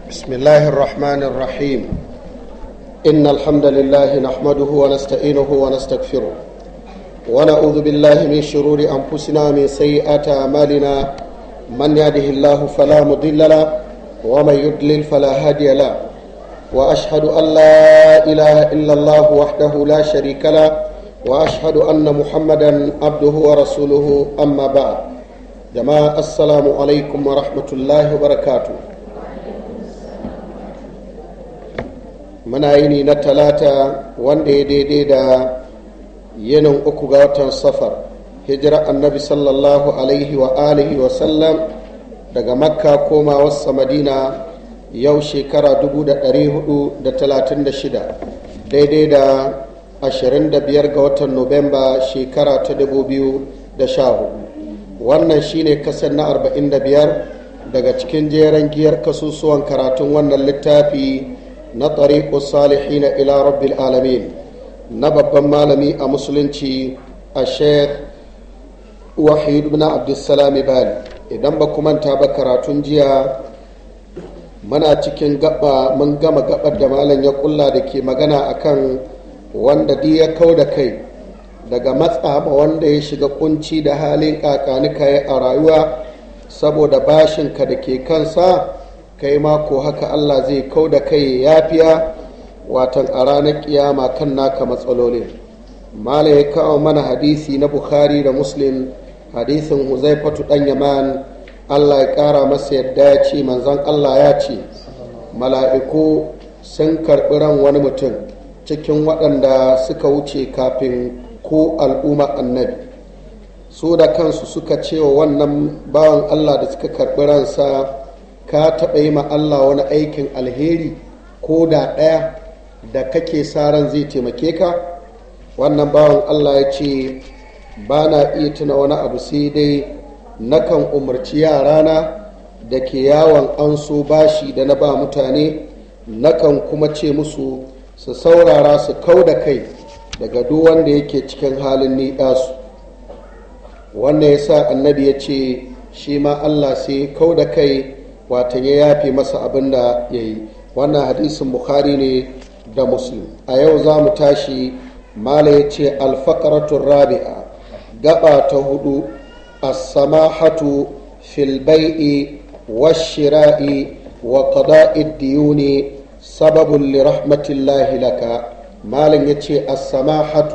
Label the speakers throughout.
Speaker 1: بسم الله الرحمن الرحيم إن الحمد لله نحمده ونستعينه ونستغفره ونعوذ بالله من شرور أنفسنا ومن سيئات أعمالنا من يهده الله فلا مضل له ومن يضلل فلا هادي له وأشهد أن لا إله إلا الله وحده لا شريك له وأشهد أن محمدا عبده ورسوله أما بعد جماعة السلام عليكم ورحمة الله وبركاته muna yini na talata wanda ya daidai da yinin uku ga watan safar hijira annabi sallallahu alaihi wa alihi wa sallam daga makka koma wasa madina yau shekara 436 daidai da 25 ga watan nuwamba shekara ta 2014 wannan shine kasar na 45 daga cikin jeren giyar kasusuwan karatun wannan littafi na tariƙo salihina ila rabbil alamin na babban malami a musulunci a sheikh wahid ibn abdulsalam bali idan ba manta ba karatun jiya muna cikin gaba mun gama gabar da malam ya kulla da ke magana akan wanda duk ya kau da kai daga matsa ma wanda ya shiga kunci da halin kakanika a rayuwa saboda bashinka da ke kansa kai ma ko haka Allah zai kau da kai yafiya watan a ranar kiyama kan naka matsalolin mala ya kawo mana hadisi na bukhari da muslim hadisin huzaifatu dan yaman Allah ya kara masa yadda ya ce manzon Allah ya ce mala'iku sun karɓi ran wani mutum cikin waɗanda suka wuce kafin ko al'umma annabi su da kansu suka ce wa wannan bawan Allah da suka karɓi ransa ka taɓa yi ma Allah wani aikin alheri ko da ɗaya da kake sa ran zai taimake ka wannan bawan Allah ya ce ba na iya tuna wani abu sai dai nakan umarci yarana da ke yawon an so bashi da na ba mutane nakan kuma ce musu su saurara su kau da kai daga duk wanda yake cikin halin ni'asu wannan ya sa annabi ya ce shi ma Allah sai kau da kai watan ya yafe masa abin da ya yi wannan hadisin bukhari ne da muslim a yau za mu tashi mala ya ce alfakaratun rabi'a gaba ta hudu as-samahatu fil bai'i washira'i wa qada'i diyuni sababun li rahmatillahi laka malam ya ce as-samahatu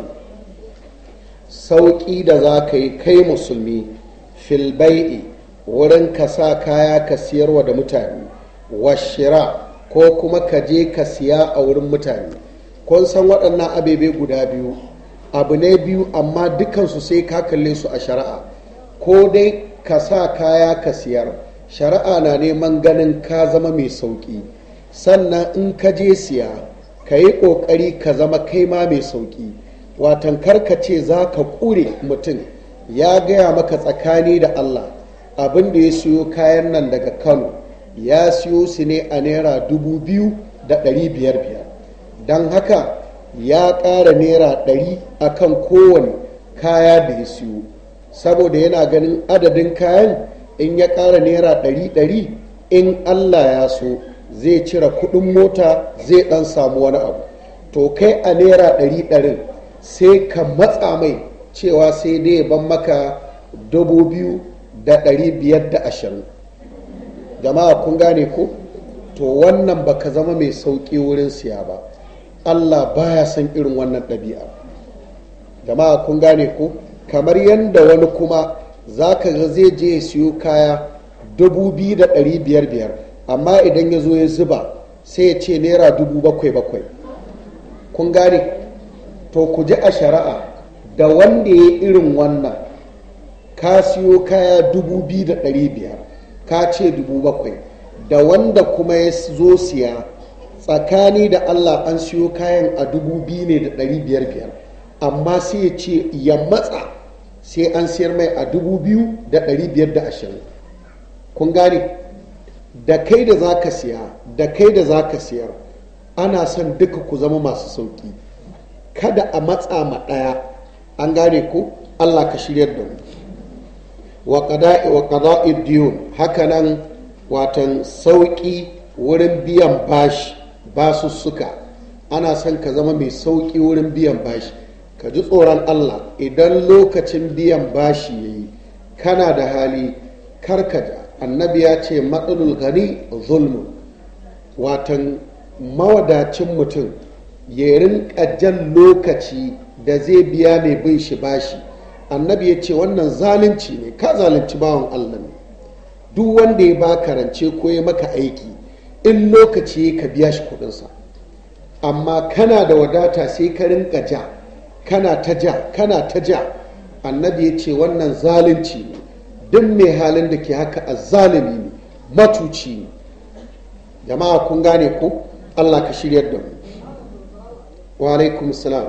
Speaker 1: sauƙi da za ka yi kai musulmi fil bai'i wurin ka sa kaya ka siyarwa da mutane washira ko kuma ka je ka siya a wurin mutane kun san waɗannan abebe guda biyu abu ne biyu amma dukansu sai ka kalle su a shari'a ko dai ka sa kaya ka siyar shari'a na neman ganin ka zama mai sauƙi sannan in ka je siya ka yi ƙoƙari ka zama kai ma mai sauƙi watan karkace za ka ƙure mutum ya gaya maka tsakani da allah abin da ya siyo kayan nan daga kano ya siyo su ne a naira dubu biyu da ɗari biyar biyar don haka ya ƙara naira ɗari a kan kowane kaya da ya siyo saboda yana ganin adadin kayan in ya ƙara naira ɗari ɗari in allah ya so zai cire kuɗin mota zai ɗan samu wani abu to kai a naira ɗari ɗarin sai ka matsa mai cewa sai dai ban maka dubu biyu da ɗari biyar da ashirin jama'a kun gane ko to wannan baka zama mai sauƙi wurin siya ba allah baya son irin wannan ɗabi'a jama'a kun gane ko kamar yadda wani kuma za ka ga zai je ya siyo kaya dubu biyu da ɗari biyar biyar amma idan ya zo ya zuba sai ya ce naira dubu bakwai bakwai kun gane to ku ji a shari'a da wanda ya irin wannan ka siyo kaya dubu biyu da ɗari biyar ka ce dubu bakwai da wanda kuma ya zo siya tsakani da allah an siyo kayan a dubu biyu ne da ɗari biyar biyar amma sai ya ce ya matsa sai an siyar mai a dubu biyu da ɗari biyar da ashirin kun gane da kai da za ka siya da kai da za ka siyar ana son duka ku zama masu sauƙi kada a matsa ma ɗaya an gane ko allah ka shiryar da mu wa qada'i wa qada'i diyun hakanan watan sauƙi wurin biyan bashi basussuka ana son ka zama mai sauƙi wurin biyan bashi ka ji tsoron allah idan lokacin biyan bashi ya yi kana da hali karkaja annabi ya ce matsalul gani zulmu watan mawadacin mutum ya rinka jan lokaci da zai biya mai bin shi bashi annabi ya ce wannan zalunci ne ka zalunci bawan allah ne duk wanda ya ba karance ko ya maka aiki in lokaci ka biya shi kudinsa amma kana da wadata sai ka rinka ja kana ta ja kana ta ja annabi ya ce wannan zalunci ne duk mai halin da ke haka a zalimi ne matuci ne jama'a kun gane ko allah ka shiryar da mu wa alaikum salam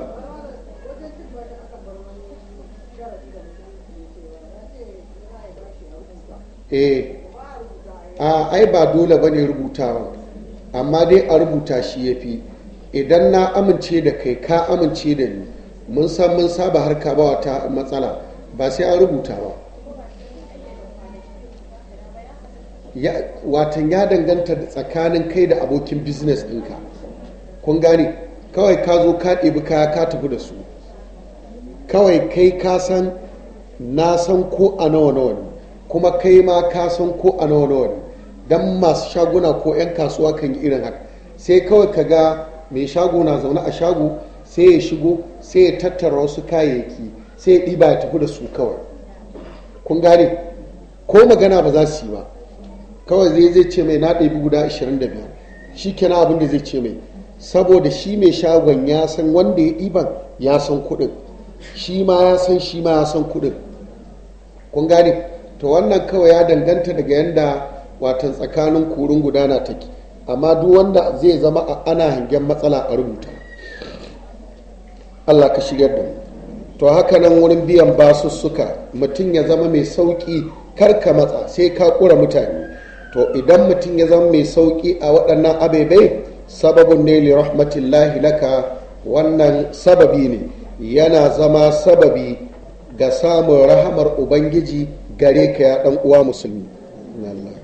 Speaker 1: eh a ai ba dole bane rubutawa amma dai a rubuta shi ya fi idan na amince da kai ka amince da ni mun san mun saba harka ba wata matsala ba sai an rubuta ba watan ya danganta da tsakanin kai da abokin business ɗinka kun gane kawai ka zo ka ɗebi kaya ka tafi da su kawai kai ka san na san ko a nawa nawa ne kuma kai ma ka san ko a nawa nawa ne don masu shaguna ko 'yan kasuwa kan yi irin haka sai kawai ka ga mai shago na zaune a shago sai ya shigo sai ya tattara wasu kayayyaki sai ya ɗiba ya tafi da su kawai kun gane ko magana ba za su yi ba kawai zai zai ce mai na ɗabi guda 25 shi kenan abin da zai ce mai saboda shi mai shagon ya san wanda ya ɗiban ya san kuɗin shi ma ya san shi ma ya san kuɗin kun gane to wannan kawai ya danganta daga yadda watan tsakanin kurin gudana take amma duk wanda zai zama a ana hangen matsala a rubuta allah ka shigar da mu to haka nan wurin biyan basussuka mutum ya zama mai sauƙi karka matsa sai ka ƙura mutane to idan mutum ya zama mai sauƙi a waɗannan abebai sababin ne li rahmatillahi laka wannan sababi ne yana zama sababi ga samun rahamar ubangiji gare ka ya ɗan uwa musulmi